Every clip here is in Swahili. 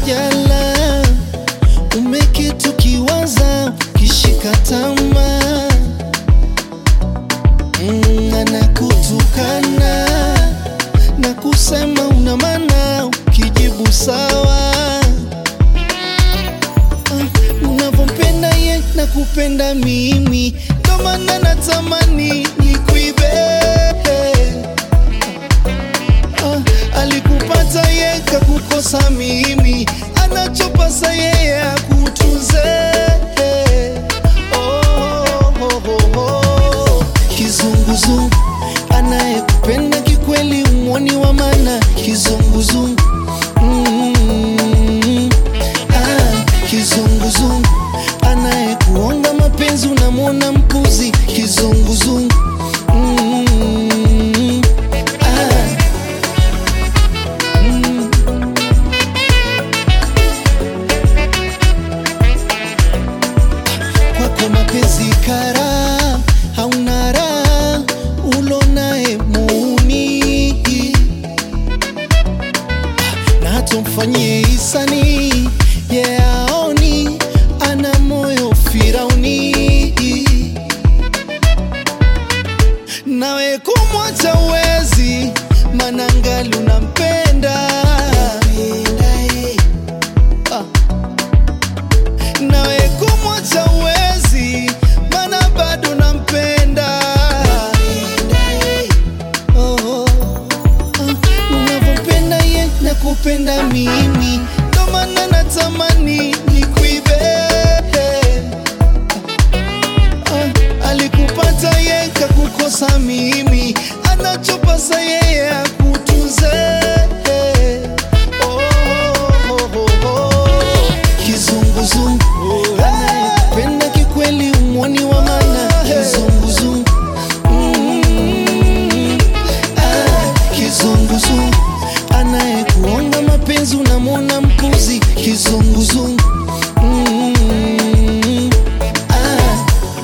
jala umeketi ukiwaza ukishika tamaa mm, anakutukana na kusema una maana ukijibu sawa Ah, unavyompenda ye na kupenda mimi ndo maana natamani nikuibe Ah, alikupata ye kakukosa mimi anachopasa yeye akutunze oh, oh, oh, oh. kizunguzungu anayekupenda kikweli umwoni wa mana kizunguzungu mm, ah, kizunguzungu anayekuonga mapenzi unamwona mpuzi kizunguzungu mm, ah, mm. kwako mapenzi kara hauna raha ulonaye muni na hata mfanyie hisani yeaoni ana moyo firauni nawe kumwacha uwezi manangali unampenda Ah nawe kumwacha uwezi mana bado nampenda Oh, oh, ah, unavyompenda ye na kupenda mimi ndo maana natamani nikuibe Ah, alikupata ye kakukosa mimi anachopasa yeye akutunze Oh, oh, oh, oh. kizunguzungu anayependa kikweli umwoni wa mana kizunguzungu Mm, ah, kizunguzungu anayekuonga mapenzi unamwona mpuzi kizunguzungu Mm, ah.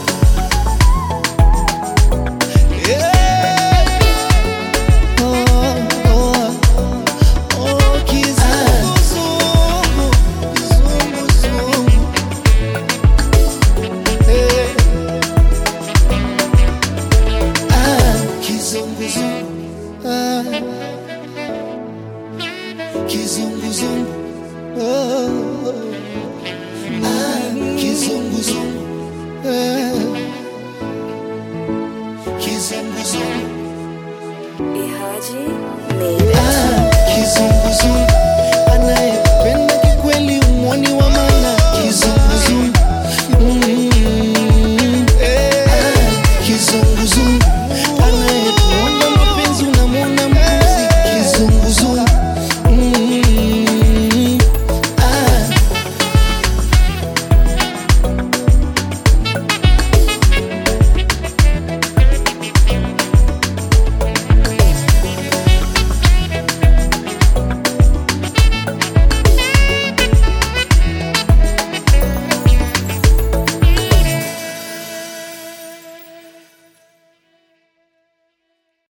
Yeah. Oh, oh, oh, kizunguzungu, kizunguzungu. Eh. Ah, kizunguzungu. Ah. Kizunguzungu. Oh. Ah, kizunguzungu. Ah. Kizunguzungu. Ihaji